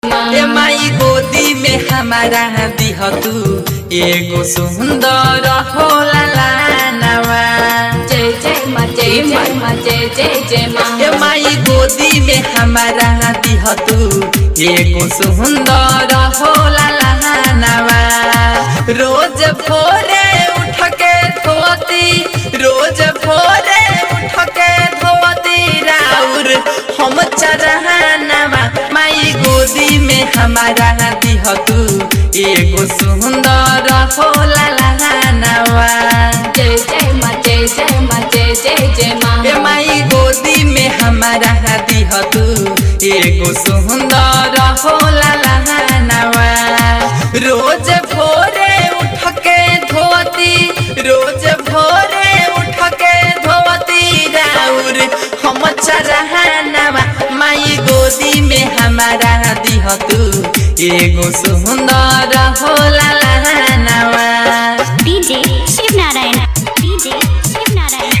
ए माई गोदी में हमारा दिह तू एगो सुंदर होला लानवा जय जय माँ जय जय माँ जय जय जय माँ ए माई गोदी में हमारा दिह तू एगो सुंदर होला लानवा रोज भोरे उठ के धोती रोज भोरे उठ के धोती राउर हम चरहनवा माई गोदी में हमारा दिह तू एगो सुंदर होला लानवा जय जय माँ जय जय माँ जय जय जय माँ ए माई गोदी में हमारा दिह तू एगो सुंदर होला लहनवा रोज भोरे उठ के धोती रोज भोरे उठ के धोती राउर हम चरहनवा माई गोदी में हमारा दिह तू एगो सुंदर होला लहनवा डीजे शिव नारायण डीजे शिव नारायण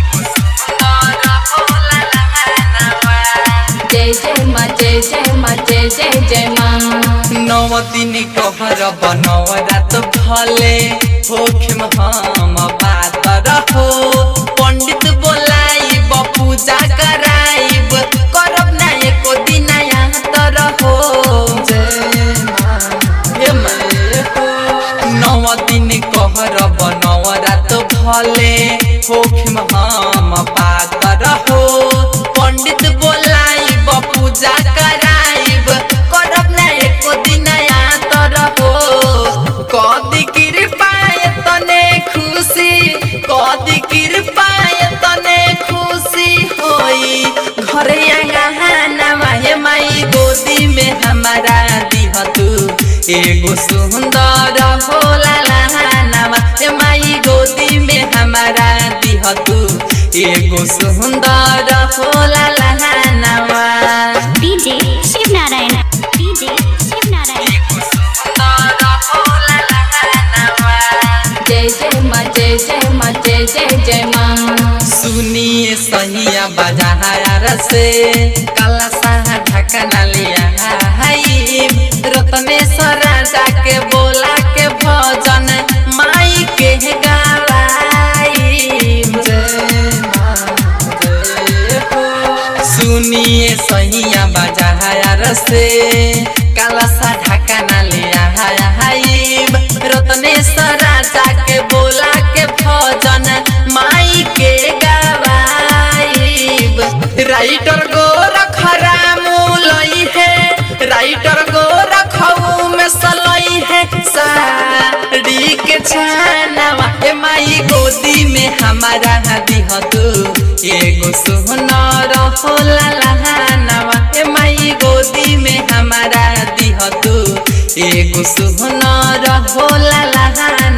जय जय माँ जय जय माँ जय जय जय माँ नौ दिन कहर बनौ रात भले होखिम हम बात रहो पंडित बोलाइब पूजा कराइब करब ना एको दिन यहाँ त रहो हे माए हो। नौ दिन कहर बनौ रात भले होखिम हम बात रहो पंडित बोलाइब पूजा कराइब करब ना एको दिन यहाँ त रहो कदी कृपाए तने खुशी कदी कृपाए तने खुशी होई घरे आंगनवा हे माई गोदी में हमारा दिह तू एगो सुंदर होला लहनवा हे माई गोदी में हमारा दिह तू एगो सुंदर होला लहनवा डीजे शिव नारायण डीजे शिव नारायण जय जय माँ जय जय माँ जय जय जय माँ सुनिए सहिया बाजार से काला साहा ढकना लिया हाई रत्नेश्वर राजा के बोला के भजन माई के गावाई सुनिए सहिया बाजार से काला सा ढकना लिया हाई रत्नेश्वर राजा के बोला के भजन माई के गवाइब राइटर गो रखरामू लई है राइटर गो रखऊ में सलई है साड़ी के छानवा ए माई गोदी में हमारा दिह तू एगो सुनर होला लहानवा ए माई गोदी में हमारा दिह तू एगो सुनर होला लहानवा